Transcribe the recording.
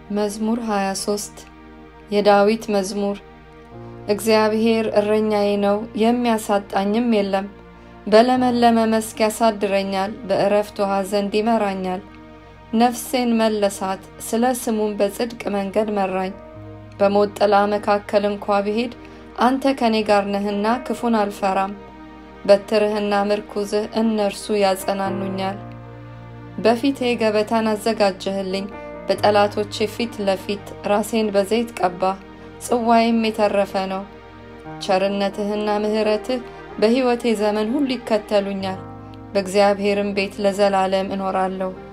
መዝሙር 23 የዳዊት መዝሙር። እግዚአብሔር እረኛዬ ነው፣ የሚያሳጣኝም የለም። በለመለመ መስክ ያሳድረኛል፣ በዕረፍት ውኃ ዘንድ ይመራኛል። ነፍሴን መለሳት፣ ስለ ስሙም በጽድቅ መንገድ መራኝ። በሞት ጥላ መካከል እንኳ ብሄድ አንተ ከኔ ጋር ነህና ክፉን አልፈራም። በትርህና ምርኩዝህ እነርሱ ያጸናኑኛል። በፊቴ ገበታን አዘጋጀህልኝ፣ በጠላቶቼ ፊት ለፊት ራሴን በዘይት ቀባህ፣ ጽዋዬም የተረፈ ነው። ቸርነትህና ምሕረትህ በሕይወቴ ዘመን ሁሉ ይከተሉኛል፣ በእግዚአብሔርም ቤት ለዘላለም እኖራለሁ።